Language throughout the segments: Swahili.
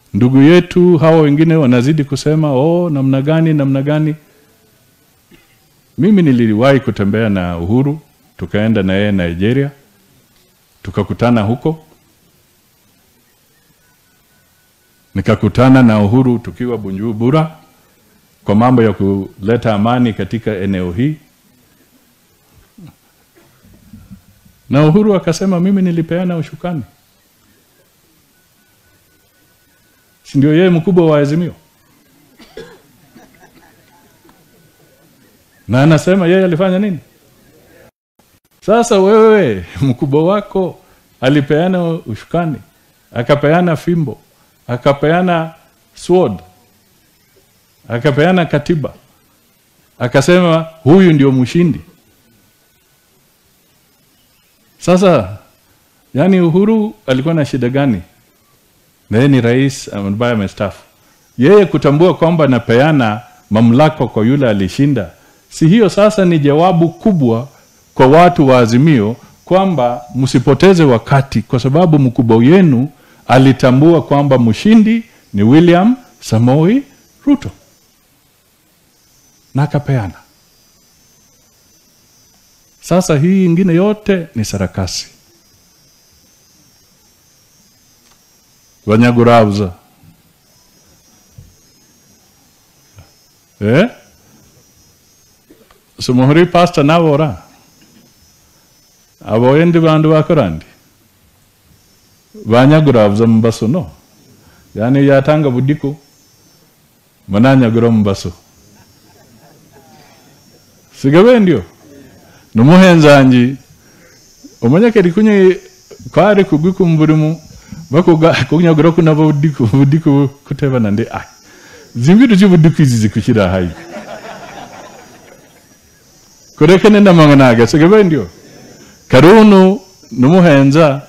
ndugu yetu hawa wengine wanazidi kusema oh, namna gani namna gani. Mimi niliwahi kutembea na Uhuru, tukaenda na yeye Nigeria, tukakutana huko, nikakutana na Uhuru tukiwa Bujumbura kwa mambo ya kuleta amani katika eneo hii, na Uhuru akasema mimi nilipeana ushukani, si ndio? Yeye mkubwa wa Azimio, na anasema yeye alifanya nini? Sasa wewe mkubwa wako alipeana ushukani, akapeana fimbo, akapeana sword, akapeana katiba, akasema huyu ndio mshindi. Sasa yani, Uhuru alikuwa na shida gani? Na yeye ni rais ambaye amestaafu, yeye kutambua kwamba anapeana mamlaka kwa yule alishinda, si hiyo sasa ni jawabu kubwa kwa watu wa Azimio kwamba msipoteze wakati, kwa sababu mkubwa wenu alitambua kwamba mshindi ni William Samoei Ruto na akapeana. Sasa hii ingine yote ni sarakasi. Banyagurabuza eh? sumuhuri pastor nabora abo endi bandu bakorandi banyagurabuza mubaso no yani yatanga budiko mananyagura mubaso sigabe ndio numuhenzanji omanyakeri kunye kwari kugwi kumburimu bakuga kunyagura kuna budiko budiko kuteba nande ah zimbiru zi budiko izi zikushira hayi kurekene ndamanganaga sigabe ndio karunu numuhenza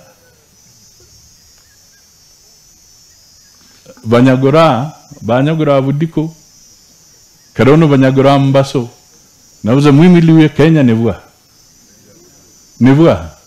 banyagura banyagura budiko karunu banyagura mbaso nabuze mwimiliwe kenya nibwa nibwa